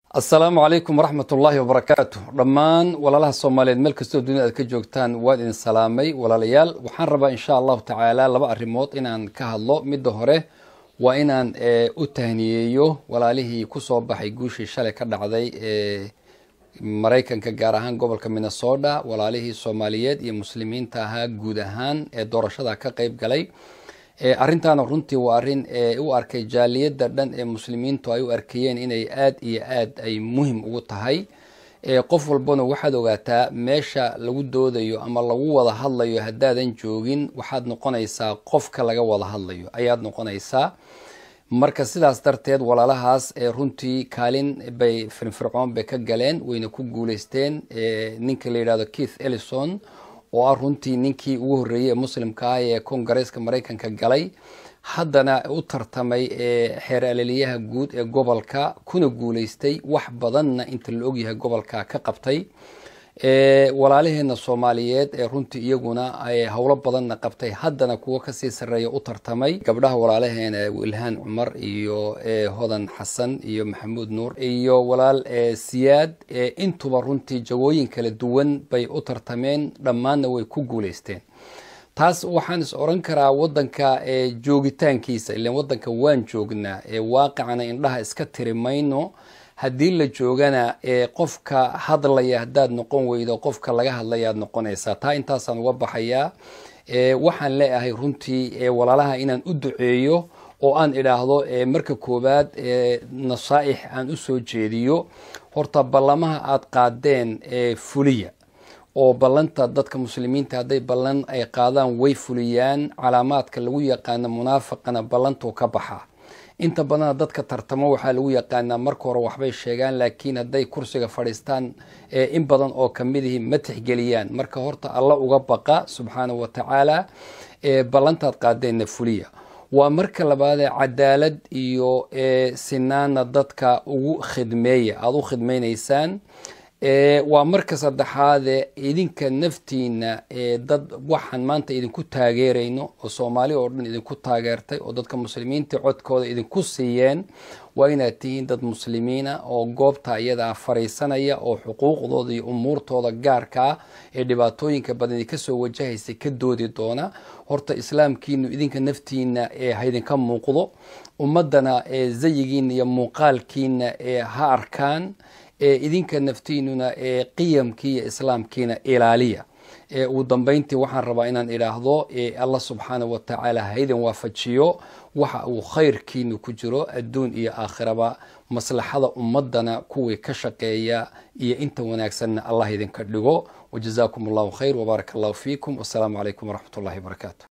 asalaamu calaykum waraxmat ullaahi wabarakaatu dhammaan walaalaha soomaaliyeed meel kastoo dunida aad ka joogtaan waan idin salaamay walaalayaal waxaan rabaa insha allahu tacaala laba arrimood inaan ka hadlo midda hore waa inaan u tahniyeeyo walaalihii kusoo baxay guushii shalay ka dhacday ee maraykanka gaar ahaan gobolka minnesota walaalihii soomaaliyeed iyo muslimiinta ahaa guud ahaan ee doorashada ka qeyb galay arrintaana runtii waa arrin u arkay jaaliyadda dhan ee muslimiintu ay u arkayeen inay aad iyo aad ay muhim ugu tahay qof walbana waxaad ogaataa meesha lagu doodayo ama lagu wada hadlayo haddaadan joogin waxaad noqonaysaa qofka laga wada hadlayo ayaad noqonaysaa marka sidaas darteed walaalahaas runtii kaalin bay firfircoon bay ka galeen wayna ku guuleysteen ninka la yidhahdo keith ellison oo ah runtii ninkii ugu horreeyey ee muslimka ah ee kongareeska maraykanka galay haddana u tartamay xeer alaliyaha guud ee gobolka kuna guuleystay wax badanna inta la ogyahay gobolka ka qabtay walaalaheena soomaaliyeed ee runtii iyaguna howlo badanna qabtay haddana kuwo kasii sarreeya u tartamay gabdhaha walaalaheena wilhaan cumar iyo hodan xasan iyo maxamuud nuur iyo walaal siyaad intuba runtii jagooyin kala duwan bay u tartameen dhammaanna way ku guuleysteen taas waxaan is oran karaa wadanka joogitaankiisa ilan wadanka waan joognaa waaqicana indhaha iska tiri mayno haddii la joogana qofka hadlaya haddaad noqon weydo qofka laga hadlayaad noqonaysaa taa intaasaan uga baxayaa waxaan leeyahay runtii walaalaha inaan u duceeyo oo aan idhaahdo marka koowaad nasaaix aan usoo jeediyo horta ballamaha aad qaadeen fuliya oo ballanta dadka muslimiinta hadday ballan ay qaadaan way fuliyaan calaamaadka lagu yaqaano munaafaqana ballantuu ka baxa inta badana dadka tartamo waxaa lagu yaqaanaa marka hore waxbay sheegaan laakiin hadday kursiga fadhiistaan in badan oo kamidihii ma tixgeliyaan marka horta alla uga baqa subxaana wa tacaala ballantaad qaadeenna fuliya waa marka labaadee cadaalad iyo sinaana dadka ugu khidmeeya aada u khidmaynaysaan waa marka saddexaade idinka naftiina dad waxaan maanta idinku taageerayno oo soomaali oo dhan idinku taageertay oo dadka muslimiinta codkooda idinku siiyeen waa inaad tihiin dad muslimiina oo goobta iyadaa fariisanaya oo xuquuqdooda iyo umuurtooda gaarkaa ee dhibaatooyinka badan kasoo wajahaysa ka doodi doona horta islaamkiinu idinka naftiina haydinka muuqdo ummadana zayigiina iyo muuqaalkiina ha arkaan idinka naftiinuna qiyamkii iyo islaamkiina ilaaliya ugu dambeyntii waxaan rabaa inaan idhaahdo allah subxaana wa tacaala haydin waafajiyo waxa uu khayrkiinu ku jiro adduun iyo aakhiraba maslaxada ummadana kuwii ka shaqeeya iyo inta wanaagsanna allah idinka dhigo wajazaakum allahu khayr wbaaraka allahu fiikum wasalaamu calaykum waraxmat ullahi wabarakaatu